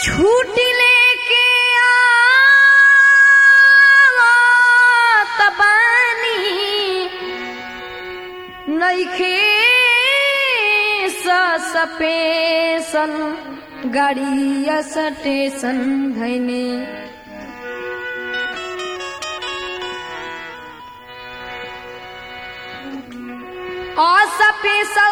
छूटी लेके आवत बानी नइखे सपेसन गाड़िया स्टेशन धैने असपेसल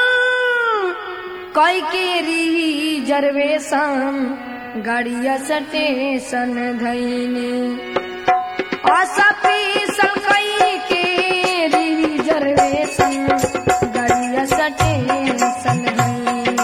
कई के रिजर्वेशन गाड़िया स्टेशन धैने असपेसल कई के रिजर्वेशन गाड़िया स्टेशन धैने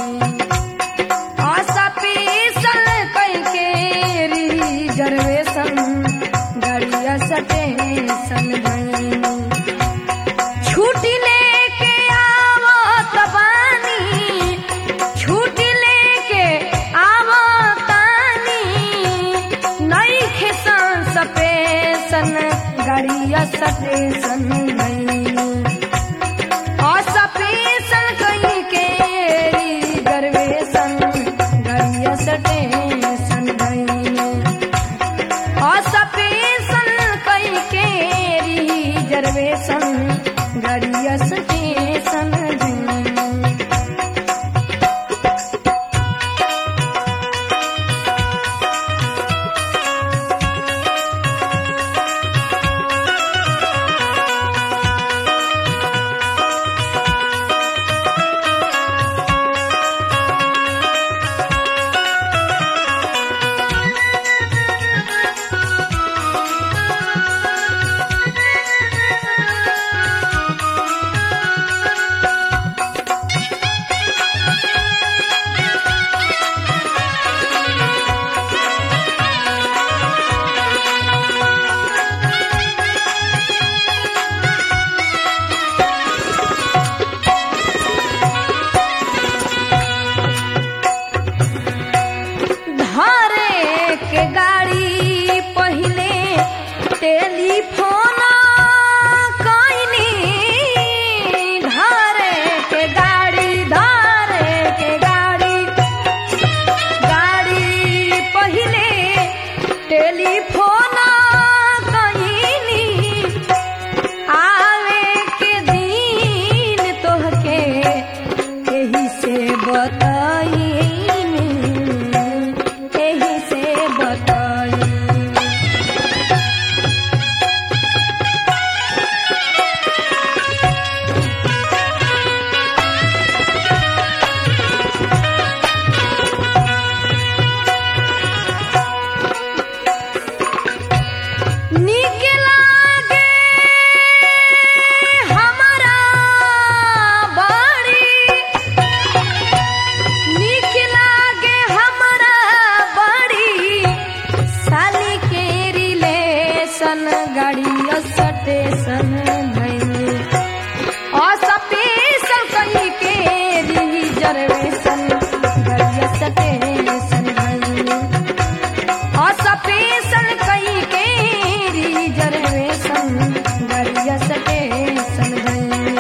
असपेसल कई के रिजर्वेशन गाड़िया स्टेशन धैने छुट्टी लेके आवत बानी छुट्टी लेके आवतानी नइखे सपेसन गाड़िया स्टेशन असपेसन कहीं के रिजर्वेशन गाड़िया स्टेशन असपेसन कहीं के रिजर्वेशन गाड़िया स्टेशन धरे के गाड़ी पहिले टेलीफोन कइनी धरे के गाड़ी धरे के गाड़ी गाड़ी पहिले टेलीफोन कइनी आवे के दिन तोहके एही से बताई एही से बताई नीक लागे हमरा बड़ी नीक लागे हमरा बड़ी साली के रिलेशन गाड़ी स्टेशन भइनी असपेशन कहीं के रिजर्वेशन गाड़ी स्टेशन भइनी असपेशन कहीं के रिजर्वेशन गाड़ी स्टेशन भइनी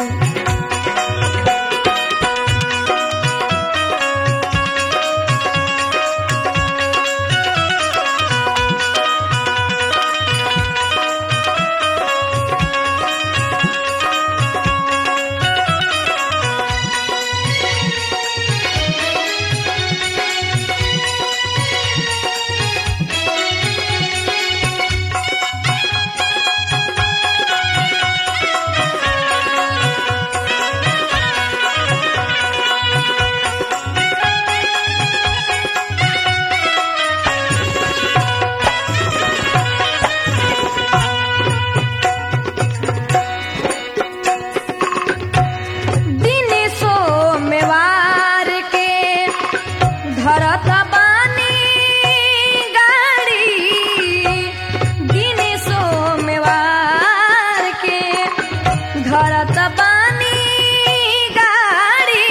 दिन सोमवार के धरत बानी गाड़ी दिन सोमवार के धरत बानी गाड़ी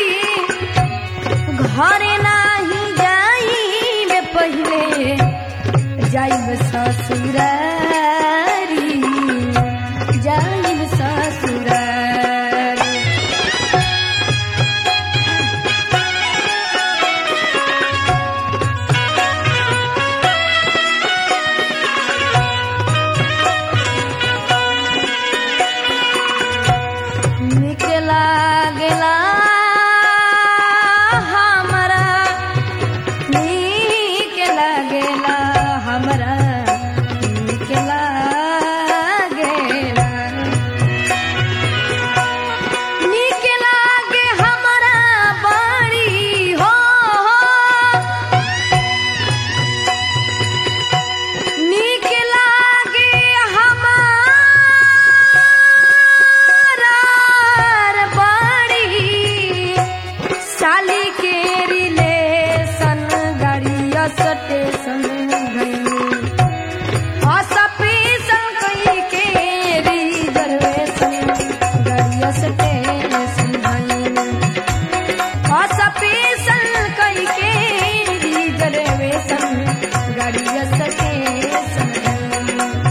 घरे नाही जाई पहिले जाइब ससुरारी जाइब ससुरारी रिलेशन गाड़िया स्टेशन गई असपीसन कई के रिजर्वेशन गाड़िया स्टेशन गई असपीसन कई के रिजर्वेशन गाड़िया स्टेशन गई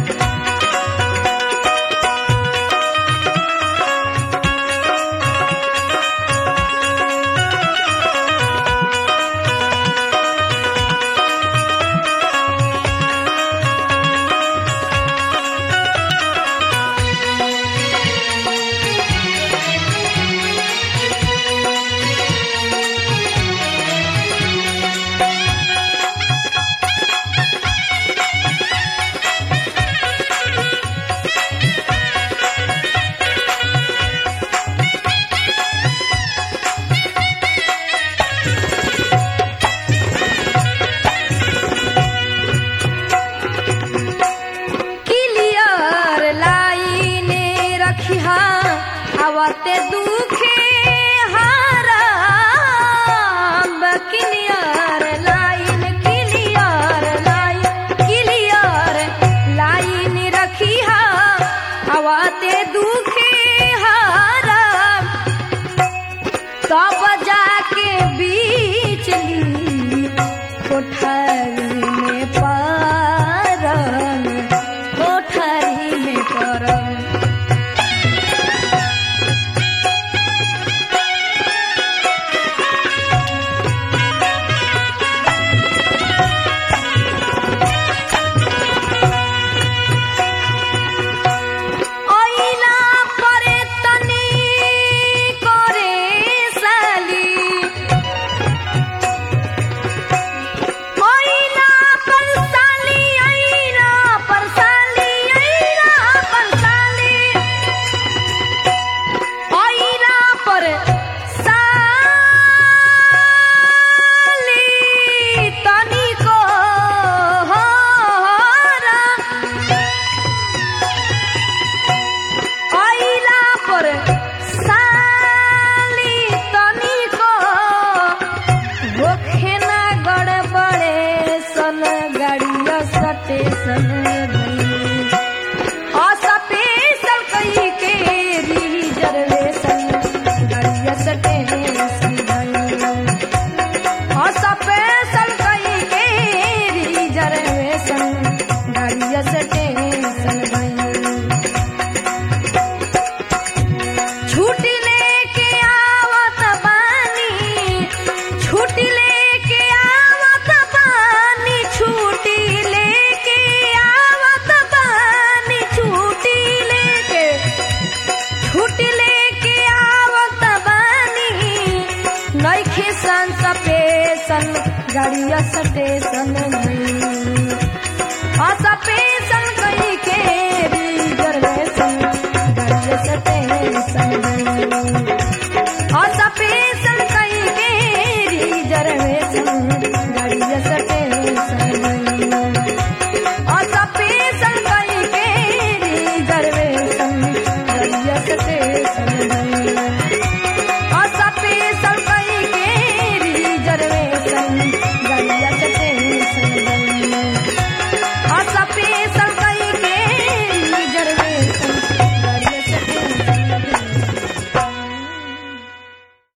क्लियर लाइन रखिहा आवते दुखे हाराम clear line clear line clear line रखिहा आवते दुखे हाराम तब जाके बीच ली कोठरी में परम कोठरी में परम ओइला परे तनी करे साली ओइला पर साली आइला पर साली आइला पर साली ओइला पर साली तनी को होरा आइला पर साली तनिको होखे ना गड़बड़े सन गाड़िया स्टेशन गई असपेशल कई के रिजर्वेशन गाड़िया स्टेशन गई असपेशल कई के रिजर्वेशन गाड़िया स्टेशन गई छुट्टी लेके आवत बानी छुट्टी लेके आवत बानी छुट्टी लेके आवत बानी छुट्टी लेके छुट्टी लेके आवत बानी नइखे संस पेशन गाड़िया स्टेशन गई असपेशन कई के रिजर्वेशन गाड़िया स्टेशन